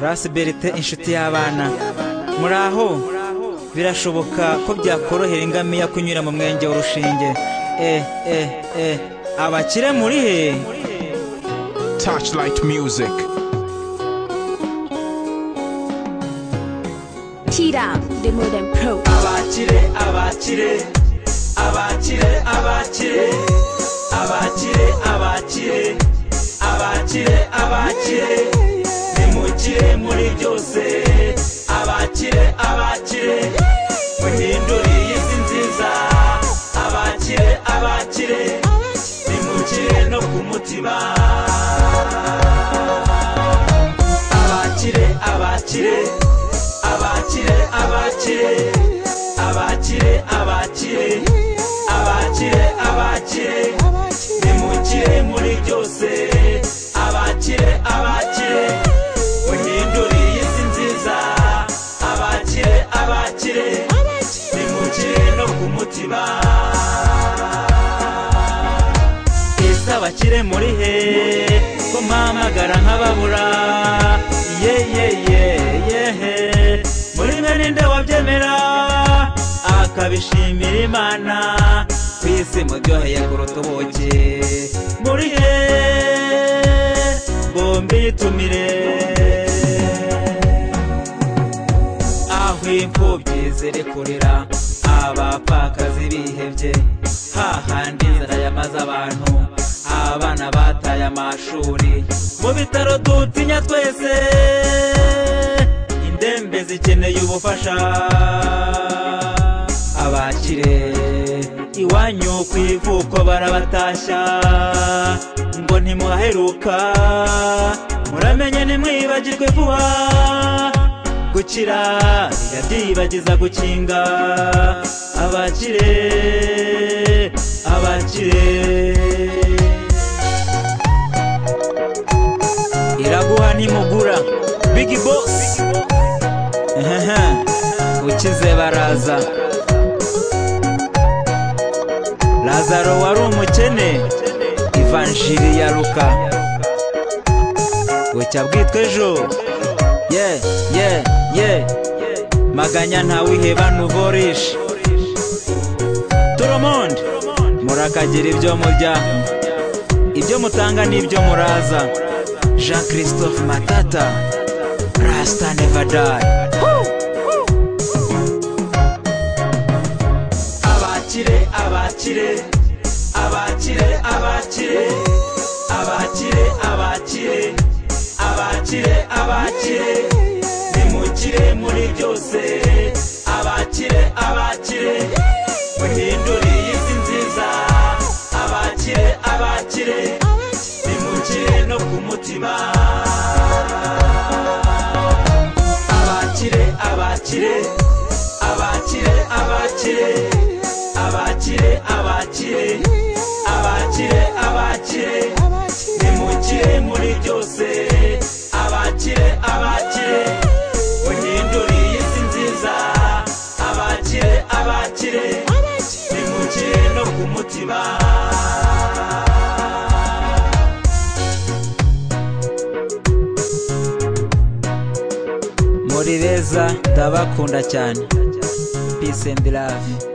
rasi berite inshuti y'abana muraho birashoboka ko byakorohera ingamiya kunyura mu mwenge w'urushinge e e e abakire muri he Touchlight Music. Tira, the modern pro. abakire abakire abakire abakire abakire abakire abakire abakire nimukire muri byose abakire abakire muhindure iyi si nziza abakire abakire nimukire no ku mutima abakire abakire abakire abakire abakire abakire abakire abakire nimukire muri byose abakire abakire muhindure iyi si nziza abakire abakire nimukire no ku mutima ese abakire muri he ko mpamagara nk'ababura ye ye ye ye he muri mwe ninde wabyemera akabishimira imana ku isi muryoheye kuruta ubuki muri he bombi yitumire aho imfubyi ziri kurira abapfakazi bihebye hahandi inzara yamaze abantu abana bataye amashuri mu bitaro dutinya twese indembe zikeneye ubufasha abakire iwanyu ku ivuko barabatashya ngo ntimuhaheruka muramenye ntimwibagirwe vuba gukira yabyibagiza gukinga abakire abakire iraguha nimugura big boss Ehehe, ukize baraza lazaro wari umukene ivanjiri ya luka bucya bwitwa ejo ye ye ye maganya ntawiheba ntuvorisha toromondi murakagira ibyo murya ibyo mutanga n'ibyo muraza jean christophe matata rasta nevadai abakire abakire abakire abakire abakire abakire abakire abakire nimukire muri byose abakire abakire muhindure iyi si nziza abakire abakire nimukire no ku mutima abakire abakire abakire abakire abakire abakire abakire abakire nimukire muri byose abakire abakire muhindure iyi si nziza abakire abakire nimukire no ku mutima muri beza ndabakunda cyane peace and love